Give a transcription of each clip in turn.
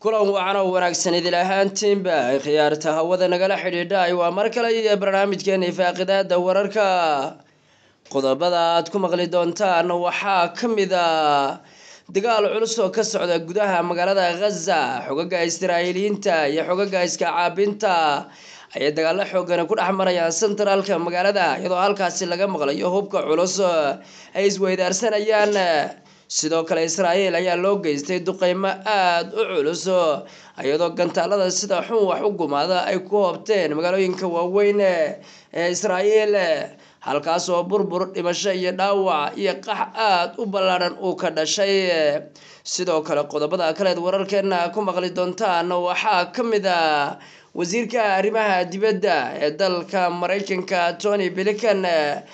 kulan wacan oo wanaagsan idil ahaantiinba ay khiyaarta hawada nagala xidhiidhay waa mar kale iyo barnaamijkeena ifaaqidaada wararka qodobada aad ku maqli doontaan waxaa ka mid a dagaal culus oo ka socda gudaha magaalada khaza xogaga israa'iiliyiinta iyo xogaga iska caabinta ayay dagaalo xoogani ku dhex marayaan sentraalka magaalada iyadoo halkaasi laga maqlayo hubka culus ay isweydaarsanayaan sidoo kale israa'iil ayaa loo geystay duqeymo aada u culus iyadoo gantaalada sida xun wax u gumaada ay ku hoobteen magaalooyinka waaweyn ee israa'iil halkaas oo burbur dhimasho iyo dhaawac iyo qax aada u ballaadhan uu ka dhashay sidoo kale qodobada kaleed wararkeena ku maqli doontaan waxaa ka mid a wasiirka arrimaha dibadda ee dalka maraykanka tony blinkan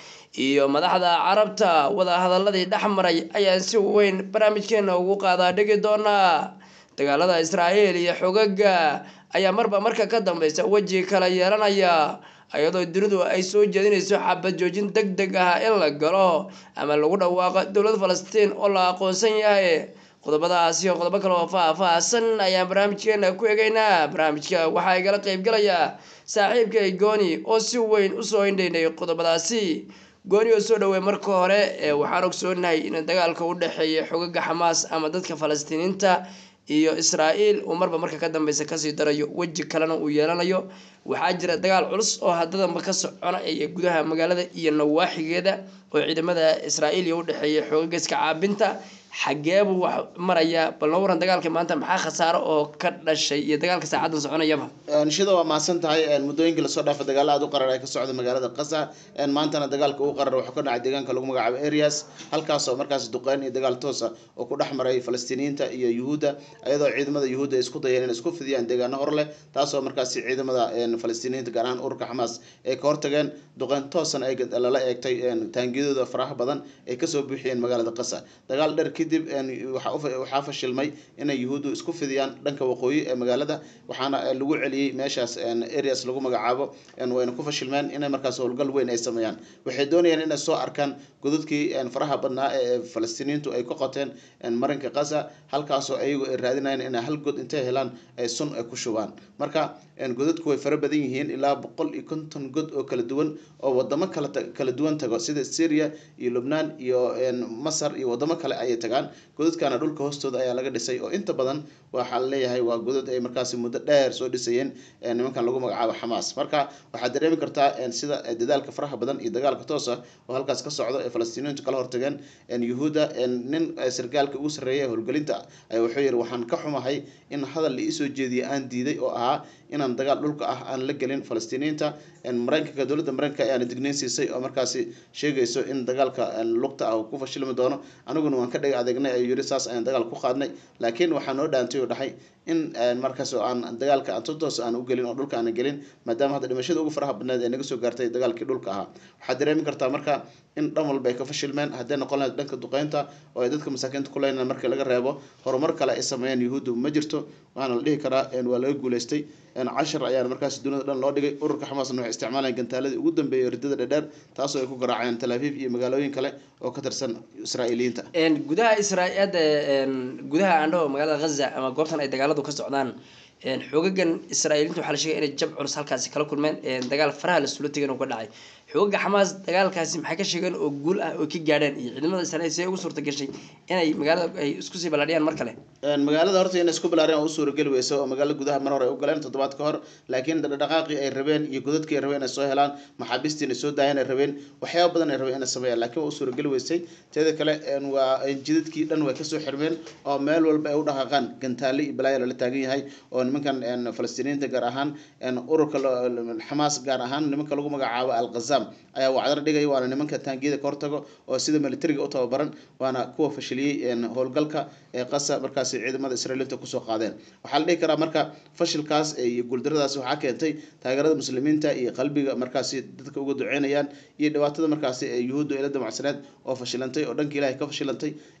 iyo madaxda carabta wadahadaladii dhex maray ayaan si weyn barnaamijkeena ugu qaadaa dhigi doonaa dagaalada israa'iil iyo xogaga ayaa marba marka ka dambeysa weji kala yeelanaya iyadoo dunidu ay soo jeedinayso xabad joojin deg deg ah in la galo ama lagu dhawaaqo dowlad falastiin oo la aqoonsan yahay qodobadaas iyo qodobo kale oo faah-faahsan ayaan barnaamijkeena ku egeynaa barnaamijka waxaa igala qeybgalaya saaxiibkay gooni oo si weyn usoo indhaynay qodobadaasi gooni oo soo dhawey marka hore waxaan ogsoonahay in dagaalka u dhexeeya xogaga xamaas ama dadka falastiiniinta iyo israa'iil uu marba marka ka dambeysa kasii darayo weji kalena uu yeelanayo waxaa jira dagaal culus oo haddadanba ka soconaya gudaha magaalada iyo nawaaxigeeda oo ciidamada israa'iil iyo udhexeeya xoogaga iska caabinta xageebuu wax maraya bal noo waran dagaalka maanta maxaa khasaaro oo ka dhashay iyo dagaalka saacadan soconayaba shida waa mahadsan tahay muddooyinkii lasoo dhaafa dagaalo aada u qarar ay ka socda magaalada qasa maantana dagaalka uu qarar wuxuu ka dhacay deegaanka lagu magacaabo areas halkaasoo markaas duqeyn iyo dagaal toosa oo ku dhex maray falastiiniyiinta iyo yuhuudda iyadoo ciidamada yuhuudda ay isku dayeen inay isku fidiyaan deegaano hor leh taasoo markaasi ciidamada falastiiniyiinta gaar ahaan ururka xamaas ay ka hortageen duqeyn toosana ay lala eegtay taangiyadooda faraha badan ay kasoo buuxiyeen magaalada qasa dagaal dheer kadib waxaa fashilmay inay yuhuuddu isku fidiyaan dhanka waqooyi ee magaalada waxaana lagu celiyey meeshaas areas lagu magacaabo wayna ku fashilmeen inay markaas howlgal weyn ay sameeyaan waxay doonayaan inay soo arkaan godadkii faraha badnaa ee falastiiniyiintu ay ka qoteen marinka qasa halkaasoo ayagu ay raadinayaan inay hal god intay helaan ay sun ay ku shubaan marka godadku way fara badan yihiin ilaa boqol iyo konton god oo kala duwan oo wadamo kala kala duwan tago sida syria iyo lubnaan iyo masar iyo wadamo kale ayay tagaan godadkana dhulka hoostooda ayaa laga dhisay oo inta badan waxaa laleeyahay waa godad ay markaasi muddo dheer soo dhisayeen nimankan lagu magacaabo xamaas marka waxaad dareemi kartaa sida dadaalka faraha badan iyo dagaalka toosa oo halkaas ka socdo ee falastiiniyiintu kala hortageen yuhuudda nin sargaalka ugu sarreeya howlgelinta wuxuu yihi waxaan ka xumahay in hadal la iisoo jeediya aan diiday oo ahaa inaan dagaal dhulka ah aan la gelin falastiiniyiinta maraykanka dowladda maraykanka ayaana digneyn siisay oo markaasi sheegayso in dagaalka lugta ah ku fashilmi doono aniguna waan ka dhega adeegnay ayuu yiri saas ayaan dagaal ku qaadnay laakiin waxaa noo dhaantay oo dhahay in markaas oo aan dagaalka aan totoos aan u gelin oo dhulka aan gelin maadaama hadda dhimashada ugu faraha badneed ee naga soo gaartay dagaalkii dhulka ahaa waxaad dareemi kartaa marka in dhan walba ay ka fashilmeen hadday noqon lahayd dhanka duqeynta oo ay dadka masaakiinta ku leynaan markii laga reebo horumar kale ay sameeyeen yuhuuddu ma jirto waxaana la dhihi karaa waa laga guuleystay cashar ayaana markaas dunida dhan loo dhigay ururka xamaasna waxay isticmaalayaan gantaaladii ugu dambeeyay ridada dheerdheer taasoo ay ku garaaceen tel aviv iyo magaalooyin kale oo ka tirsan israa'iiliyiinta gudaha israada gudaha aandhaho magaalada ghaza ama goobtan ay dagaaladu ka socdaan xoogagan israa'iiliinta waxaa la sheegay inay jab culus halkaasi kala kulmeen dagaal faraha lasula tegeen oo ka dhacay xoogaga xamaas dagaalkaasi maxay ka sheegeen oo guul ah oo ka gaadheen iyo ciidamada israiil see ugu suurta gashay inay magaalada ay isku sii ballaadhiyaan mar kale magaalada horta inay isku ballaariyaan oo u suurageli weyso oo magaalada gudaha mar hore ay u galeen toddobaad ka hor laakiin dhaqaaqii ay rabeen iyo godadkii ay rabeen inay soo helaan maxaabiistii inay soo daayeen ay rabeen waxyaaba badan ay rabeen inay sameeyaan laakiin waa u suurageli weysay teeda kale waa jidadkii dhan way kasoo xirmeen oo meel walba ay u dhaqaaqaan gantaale iyo balaayo lala taagan yahay oo nimankan falastiiniyiinta gaar ahaan ururka xamaas gaar ahaan nimanka lagu magacaabo alqazam ayaa wacdar dhigaya waana nimanka taangiyada ka hortago oo sida militariga u tababaran waana kuwa fashiliyey howlgalka ee qasa markaasi ciidamada israailiinta kusoo qaadeen waxaa la dhihi karaa marka fashilkaas iyo guuldaradaas waxaa keentay taageerada muslimiinta iyo qalbiga markaasi dadka uga duceynayaan iyo dhibaatada markaasi ee yuhuudda ila damacsaneed oo fashilantay oo dhanka ilahay ka fashilantay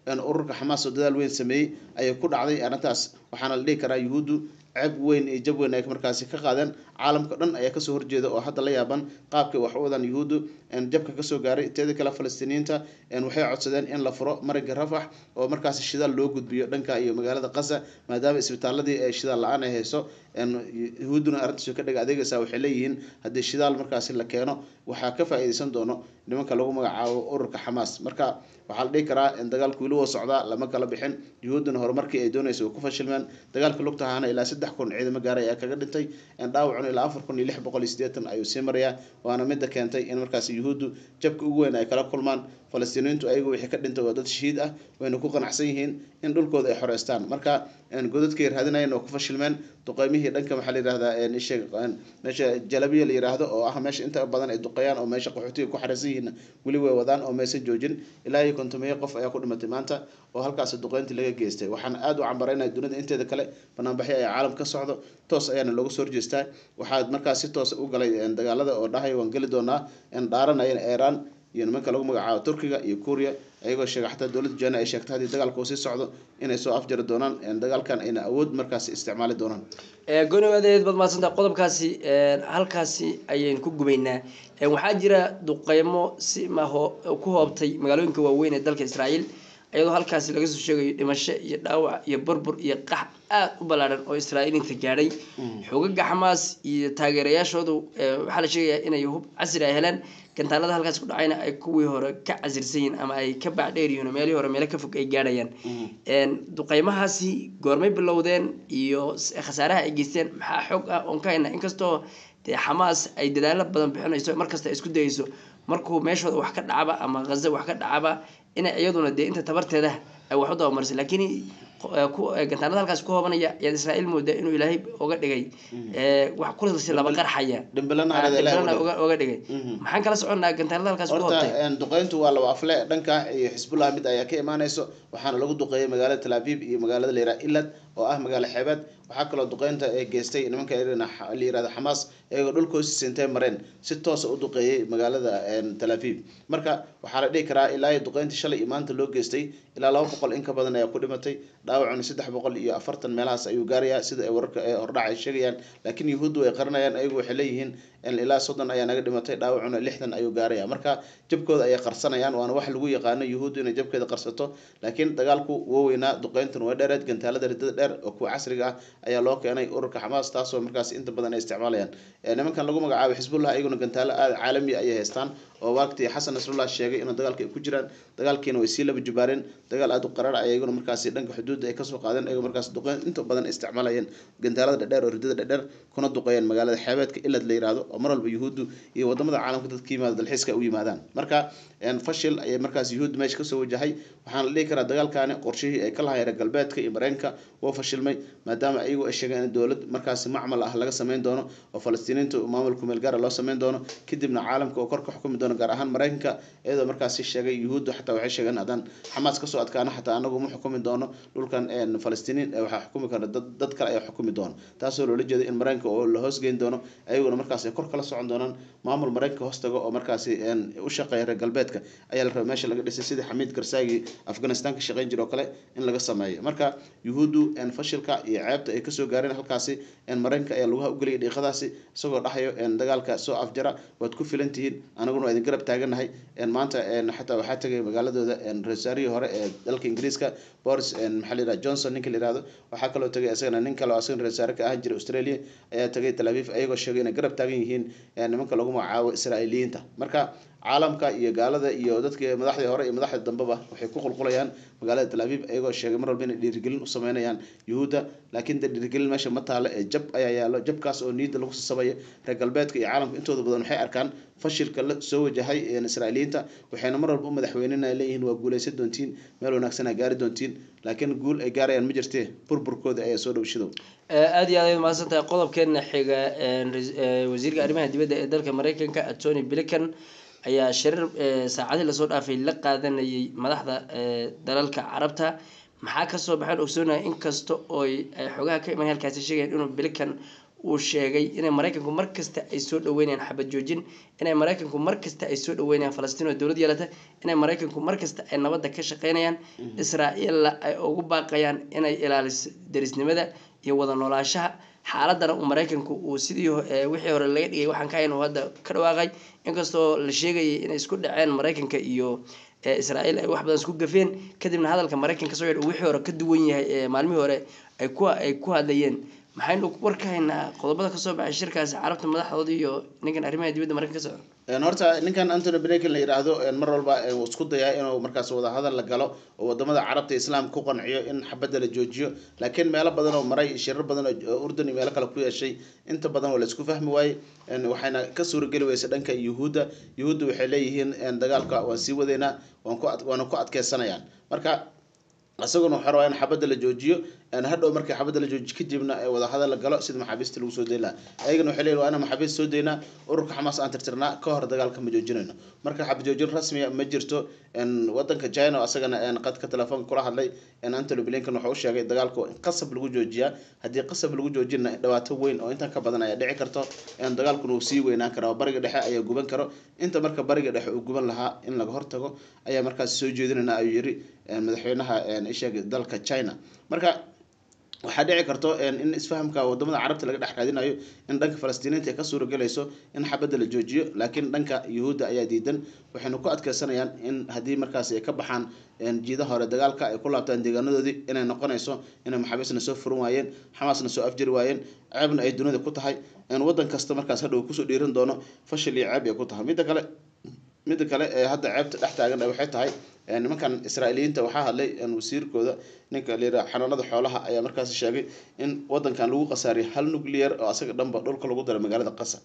ururka xamaas oo dadaal weyn sameeyey ayay ku dhacday arrintaas waxaana la dhihi karaa yuhuuddu ceeb weyn iyo jab weyn ay markaasi ka qaadeen caalamka dhan ayaa kasoo horjeeda oo hadda la yaaban qaabkay wax u wadaan yuhuuddu jabka kasoo gaaray teeda kale falastiiniyiinta waxay codsadeen in la furo mariga rafax oo markaasi shidaal loo gudbiyo dhanka iyo magaalada qasa maadaama isbitaaladii ee shidaal la-aan ay hayso yuhuudduna arrintaas ka dhaga adeegaysaa waxay leeyihiin haddii shidaal markaasi la keeno waxaa ka faa-iideysan doono nimanka lagu magacaabo ururka xamaas marka waxaa la dhihi karaa dagaalku weli woo socdaa lama kala bixin yuhuudduna horumarkii ay doonaysa ku fashilmeen dagaalka lugtahaana ilaa saddex kun ciidamo gaaray ayaa kaga dhintay dhaawacuna ilaa afar kun iyo lix boqol iyo sideetan ayuu sii marayaa waana midda keentay in markaasi yuhuuddu jabka ugu weyn ay kala kulmaan falastiiniyiintu ayagu wixii ka dhintay waa dad shahiid ah wayna ku qanacsan yihiin in dhulkooda ay xoreystaan marka godadkay raadinayeen oo ku fashilmeen duqeymihii dhanka maxaa la yihahdaa isha meesha jalabiya la yiraahdo oo ah meesha inta badan ay duqeeyaan oo meesha qaxootiga ku xareysan yihiin weli way wadaan oo maysan joojin ilaa iyo kontomeeyo qof ayaa ku dhimatay maanta oo halkaasi duqeyntii laga geystay waxaan aada u cambaraynaya dunida inteeda kale banaanbaxyo ayaa caalam ka socdo toos ayaana looga soo horjeestaa waxaa markaas si toosa u galay dagaalada oo dhahay waan geli doonaa dhaaranaya iiraan iyo nimanka lagu magacaabo turkiga iyo kuuriya ayagoo sheegay xataa dowladda jana ay sheegtay haddii dagaalka uu sii socdo inay soo afjari doonaan dagaalkan ayna awood markaasi isticmaali doonaan gooniwadeed baad mahadsanta qodobkaasi halkaasi ayaynu ku gubaynaa waxaa jira duqeymo si maho ku hoobtay magaalooyinka waaweyn ee dalka israa'iil iyadoo halkaasi laga soo sheegayo dhimasho iyo dhaawac iyo burbur iyo qax aada u ballaaran oo israa'iiliinta gaadhay xogaga xamaas iyo taageerayaashoodu waxaa la sheegayaa inay hub casri ay heleen gantaalada halkaas ku dhacayna ay kuwii hore ka casirsan yihiin ama ay ka baacdheer yihiin oo meelihii hore meelo ka fog ay gaadhayaan duqeymahaasi goormay bilowdeen iyo khasaaraha ay geysteen maxaa xoog ah oon ka hayna inkastoo dee xamaas ay dadaalo badan bixinayso markasta ay isku dayeyso markuu meeshooda wax ka dhacaba ama haza wax ka dhacaba inay iyaduna dee inta tabarteeda ay wax u dabamarisay laakiin gantaanada halkaas ku hoobanaya ayaad israa'iil moodaa inuu ilaahay oga dhigay wax kulasi laba qarxaya dhimbilana oga dhigay maxaan kala soconnaa gantaanada halkaas ku hoobtay horta duqeyntu waa laba afle dhanka iyo xisbullah mid ayaa ka imaaneyso waxaana lagu duqeeyay magaalada tel aviv iyo magaalada layraa ilad oo ah magaalo xeebeed waxaa kaloo duqeynta ee geystay nimanka la yirahdo xamaas iyagoo dhulkoosi sintay mareen si toosa u duqeeyay magaalada tel aviv marka waxaa la dhihi karaa ilaa duqeyntii shalay iyo maanta loo geystay ilaa laba boqol in ka badan ayaa ku dhimatay dhaawacuna saddex boqol iyo afartan meelahaas ayuu gaarayaa sida ay wararka ee hordhac ay sheegayaan laakiin yuhuuddu ay qarinayaan ayagu waxay leeyihiin ilaa soddon ayaa naga dhimatay dhaawacuna lixdan ayuu gaaraya marka jabkooda ayay qarsanayaan waana wax lagu yaqaano yuhuuddu inay jabkeeda qarsato laakiin dagaalku woo weynaa duqeyntuna waa dheereed gantaalada ridada dheer oo kuwa casriga ah ayaa loo keenay ururka xamaas taasoo markaas inta badan ay isticmaalayaan nimankan lagu magacaabo xisbullah ayaguna gantaalo aada caalami ayay haystaan oo waqti xasan nasrullah sheegay inuu dagaalka ay ku jiraan dagaalkiina way sii laba jubaareen dagaal aada u qarar ayaguna markaasi dhanka xuduudda ay kasoo qaadeen ayagoo markaas duqeyn inta badan isticmaalayeen gantaalada dhadheer oo ridada dhadheer kuna duqeeyeen magaalada xeebeedka ilad la yiraahdo oo mar walba yuhuuddu iyo wadamada caalamka dadka yimaada dalxiiska u yimaadaan marka fashil ayay markaas yuhuudda meesha kasoo wajahay waxaana la dhihi karaa dagaalkaani qorshihii ay ka lahayn reer galbeedka iyo mareykanka waa fashilmay maadaama ayagu ay sheegeen in dowlad markaasi macmal ah laga sameyn doono oo falastiiniinta maamulka meel gaara loo sameyn doono kadibna caalamka oo kor ka xukumi doono gaar ahaan mareykanka iyadoo markaasi sheegay yuhuuddu xataa waxay sheegeen haddaan xamaas kasoo adkaano xataa anagu ma xukumi doono dhulkan falastiiniin waxaa xukumi kara dad kale ayaa xukumi doono taasoo loola jeeday in mareykanka oo la hoosgeyn doono ayaguna markaas ay kor kala socon doonaan maamul mareykanka hoostaga oo markaasi u shaqeeya reer galbeedka ayaa la rabay meesha laga dhisay sidii xamiid karsaagi afghanistan ka shaqeyn jira oo kale in laga sameeyo marka yuhuuddu fashilka iyo ceebta ay kasoo gaareen halkaasi mareykanka ayaa laguha ugeliyay dhiiqadaasi isagoo dhahayo dagaalka soo afjara waad ku filan tihiin anaguna waa idin garab taaganahay maanta xataa waxaa tegay magaaladooda rasaarihii hore ee dalka ingiriiska boris maxaa la yidhaha johnson ninka la yihahdo waxaa kaloo tegay isagana nin kale oo asagana rasaare ka ahaan jiray australia ayaa tegay tel aviv ayagoo sheegay inay garab taagan yihiin nimanka lagu magacaabo israa'iiliyiinta marka caalamka iyo gaalada iyo dadka madaxdii hore iyo madaxda dambeba waxay ku qulqulayaan magaalada tel aviv ayagoo sheegay mar walba inay dhiirigelin u sameynayaan yuhuudda laakiin de dhiirigelin meesha ma taalo ee jab ayaa yaalo jabkaas oo niyadda lagu sasabayo reer galbeedka iyo caalamka intooda badan waxay arkaan fashilka la soo wajahay israa'iiliyiinta waxayna mar walba u madaxweynena leeyihiin waa guuleysan doontiin meel wanaagsan aa gaari doontiin laakiin guul ay gaarayaan ma jirtee burburkooda ayaa soo dhowshadow aada iyo aad ay mahadsan tahay qodobkeena xiga wasiirka arrimaha dibadda ee dalka mareykanka tony blinken ayaa shirar saacadii lasoo dhaafay la qaadanayay madaxda dalalka carabta maxaa kasoo baxeen ogsoonaya inkasta oo ay xogaha ka iman halkaasi sheegayaan inuu blinken uu sheegay inay maraykanku markasta ay soo dhaweynayaan xabad joojin inay maraykanku markasta ay soo dhaweynayaan falastiin oo dowlad yeelata inay maraykanku markasta ay nabadda ka shaqeynayaan israa'iilla ay ugu baaqayaan inay ilaaliso derisnimada iyo wada noolaashaha xaaladana uu maraykanku uu sidii wixii hore laga dhigay waxaan ka hayn uu hadda ka dhawaaqay inkastoo la sheegayay inay isku dhaceen maraykanka iyo israa'iil ay wax badan isku gafeen kadibna hadalka maraykanka soo yadh wixii hore ka duwan yahay ee maalmihii hore ay ku ay ku hadlayeen maxaynu war ka haynaa qodobada kasoo baxay shirkaasi carabta madaxdooda iyo ninkan arrimaha dibadda maraykanka ka socda horta ninkan antony blinken la yidhaahdo mar walba uu isku dayaa inuu markaas wadahadal la galo oo wadamada carabta islaamka ku qanciyo in xabadda la joojiyo laakiin meelo badan oo maray shirar badan oo urdun iyo meelo kale ku yeeshay inta badan waa la isku fahmi waayey waxayna ka suurageli weysay dhanka yuhuudda yuhuudda waxay leeyihiin dagaalka waan sii wadeynaa waan ku waana ku adkeysanayaan marka isaguna waxaa rabaa in xabadda la joojiyo hadhow markii xabadda la joojiyo kadibna wadahadal la galo sida maxaabiista lagu soo dayn lahaa ayagana waxay leeyihin waa inaan maxaabiist soo daynaa ururka xamaas aan tirtirnaa ka hor dagaalka ma joojinayno marka xabad joojin rasmiya ma jirto wadanka china oo asagana qadka telefoonka kula hadlay antony blinken wuxuu u sheegay dagaalku in qasab lagu joojiyaa haddii qasab lagu joojina dhibaato weyn oo intan ka badan ayaa dhici karto dagaalkuna uu sii weynaan kara oo bariga dhexe ayaa guban karo inta marka bariga dhexe uu guban lahaa in laga hortago ayaa markaas soo jeedinayna ayuu yiri madaxweynaha isheeg dalka china marka waxaa dhici karto in isfahamka wadamada carabta laga dhex raadinayo in dhanka falastiiniinta ay ka suuragelayso in xabadda la joojiyo laakiin dhanka yuhuudda ayaa diidan waxayna ku adkeysanayaan in haddii markaasi ay ka baxaan jiida hore dagaalka ay ku laabtaan deegaanadoodii inay noqonayso inay maxaabiisna soo furan waayeen xamaasna soo afjari waayeen ceebna ay dunida ku tahay wadan kasta markaas hadhow kusoo dhiiran doono fashil iyo ceeb ay ku tahay midda kale midda kale ee hadda ceebta dhex taagan waxay tahay nimankan israa'iiliyiinta waxaa hadlay wasiirkooda ninka la yidhaha xanaanada xoolaha ayaa markaas sheegay in wadankan lagu khasaariyay hal nuclear oo asaga dhanba dhulka lagu daray magaalada qasa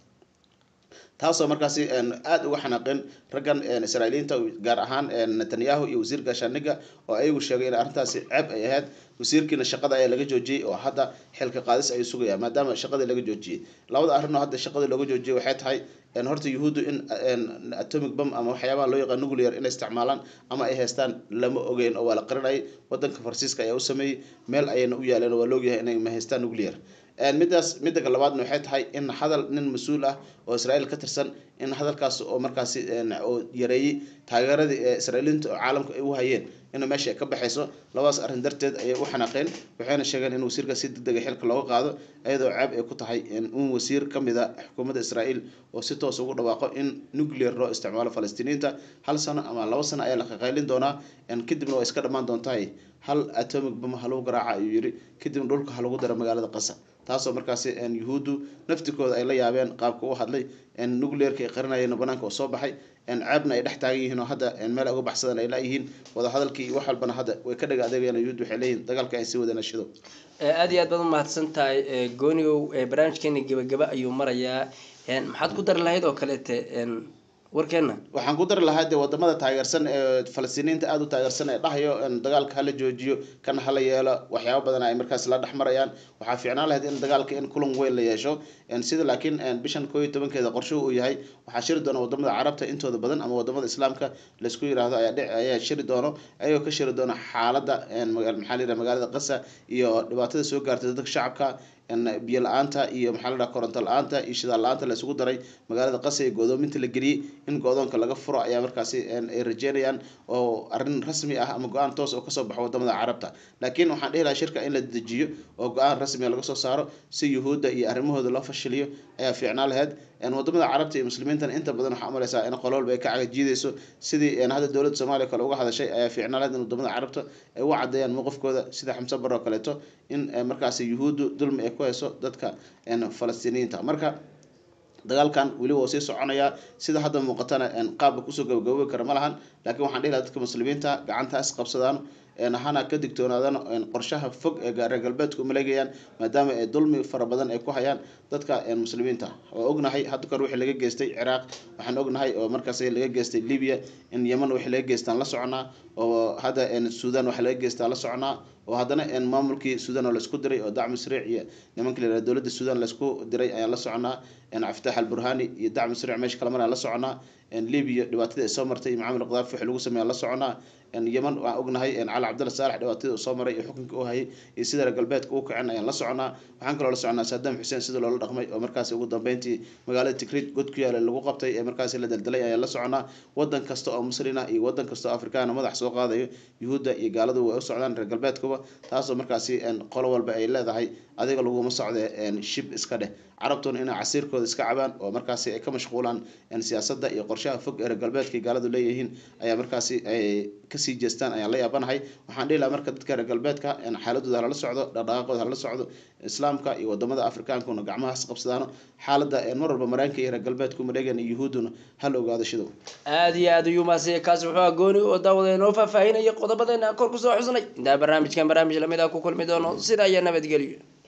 taasoo markaasi aada uga xanaaqeen raggan israa'iiliyiinta gaar ahaan netanyahu iyo wasiir gaashaaniga oo ayagu sheegay in arrintaasi ceeb ay ahayd wasiirkiina shaqada ayaa laga joojiyey oo hadda xilka qaadis ayuu sugaya maadaama shaqadii laga joojiyey labada arrin oo hadda shaqadii looga joojiyey waxay tahay horta yuhuuddu in atomic bom ama waxyaabaha loo yaqaan nuclear inay isticmaalaan ama ay haystaan lama ogeyn oo waa la qarinayay wadanka faransiiska ayaa u sameeyey meel ayayna u yaaleen oo waa laogyahay inay ma haystaan nuclear midaas midda labaadna waxay tahay in hadal nin mas-uul ah oo israa'iil ka tirsan in hadalkaas oo markaasi oo yareeyey taageeradii ee israa'iiliinta oo caalamka ay u hayeen in meesha ay ka baxayso labadaas arrin darteed ayay u xanaaqeen waxayna sheegeen in wasiirka si degdega xilka looga qaado iyadoo ceeb ay ku tahay in wasiir ka mid a xukuumadda israa'iil oo si toos ugu dhawaaqo in nuclear loo isticmaalo falastiiniinta hal sano ama laba sano ayaa la qaqaylin doonaa kadibna waa iska dhammaan doontahay hal atomic bom ha lagu garaaca ayuu yiri kadibna dhulka ha lagu daro magaalada qasa taasoo markaasi yuhuuddu naftikooda ay la yaabeen qaabka u hadlay nuclearka ay qarinayeen banaanka oo soo baxay ceebna ay dhex taagan yihiin oo hadda meel ay uga baxsadaan ay laayihiin wadahadalkii iyo wax walbana hadda way ka dhaga adeegayaan yuhuud waxay leeyihin dagaalka ay sii wadaan shido aada iyo aad baad umahadsan tahay goonigow barnaamijkeena gebagaba ayuu marayaa maxaad ku dari lahayd oo kaleete warkeena waxaan ku dari lahaa dee wadamada taageersan ee falastiiniinta aada u taageersan ee dhahayo dagaalka hala joojiyo kana hala yeelo waxyaaba badan ay markaas la dhex marayaan waxaa fiicnaan lahayd in dagaalka in kulan weyn la yeesho sida laakiin bishan koo iyo tobankeeda qorshuhu uu yahay waxaa shiri doona wadamada carabta intooda badan ama wadamada islaamka laisku yiraahdo ayaa shiri doono ayagoo ka shiri doona xaaladda maxaa la yidhaha magaalada qasa iyo dhibaatada soo gaartay dadka shacabka biyo la-aanta iyo maxaa la dhaha koronto la-aanta iyo shidaal la-aanta la isugu daray magaalada qasa iyo go'doominta la geliyey in go-doonka laga furo ayaa markaasi ay rajeynayaan oo arrin rasmi ah ama go-aan toos oo kasoo baxo wadamada carabta laakiin waxaan dhihi lahaa shirka in la dejiyo oo go-aan rasmiga laga soo saaro si yuhuudda iyo arrimahooda loo fashiliyo ayaa fiicnaan lahayd wadamada carabta iyo muslimiintana inta badan waxaa umaleysaa in qololba ay ka cagajiidayso sidii hadda dowladda soomaaliya kale uga hadashay ayaa fiicnaan lahayd in wadamada carabta ay u cadeeyaan mowqifkooda sida xamse bar oo kaleeto in markaasi yuhuuddu dulmi ay ku hayso dadka falastiiniyiinta marka dagaalkan weli waa sii soconayaa sida hadda muuqatana qaabka kusoo gabagaboobi kara ma lahan laakiin waxaan dhihi lahaa dadka muslimiinta gacanta is qabsadaan hana ka digtoonaadaan qorshaha fog ee reer galbeedka umaleegayaan maadaama ay dulmi fara badan ay ku hayaan dadka muslimiinta oo ognahay hadda kor wixii laga geystay ciraaq waxaan ognahay oo markaas laga geystay libya in yeman wixii laga geystaan la soconaa oo hadda suudan waxa laga geystaan la soconaa oo haddana maamulkii suudan oo laisku diray oo dacmi sariic iyo nimanka la dowladda suudan laisku diray ayaan la soconaa cabditax alburhani iyo dacmi sariic meesha kala maraan la soconaa libya dhibaatadii ay soo martay iyo macamil qadaafi wixii lagu sameeya la soconaa yeman waan ognahay cali cabdalla saalax dhibaatadii uu soo maray iyo xukunka uu hayay iyo sida reer galbeedka uu kacen ayaan la soconaa waxaan kaloo la soconaa saddam xuseen sida loola dhaqmay oo markaasi ugu dambeyntii magaalada tikrid god ku yaala lagu qabtay ee markaasi la daldalay ayaan la soconaa wadan kasta oo muslin ah iyo wadan kasta oo afrikaana madax soo qaadayo yuhuudda iyo gaaladu way u socdaan reer galbeedkuba taasoo markaasi qolo walba ay leedahay adiga laguma socde shib iska dheh carabtuna inay casiirkooda iska cabaan oo markaasi ay ka mashquulaan siyaasadda iyo qorshaha fog ee reer galbeedka gaaladu leeyihiin ayaa markaasi ay kasii jeestaan ayaan la yaabanahay waxaan dhihi lahaa marka dadka reer galbeedka xaaladooda halala socdo dhaqdhaqaaqooda halala socdo islaamka iyo wadamada afrikaankuna gacmahaas qabsadaano xaaladda mar walba maraykanka iyo reer galbeedku mareegan iyo yuhuudduna hal ogaado shidow aada iyo aada ayuu maasiya kaasi wuxuu agooni oo daawada inoo faahfaahinaya qodobadeena aan kor kusoo xusnay intaa barnaamijkan barnaamij lamid ah ku kulmi doono sidaa iyo nabadgelyo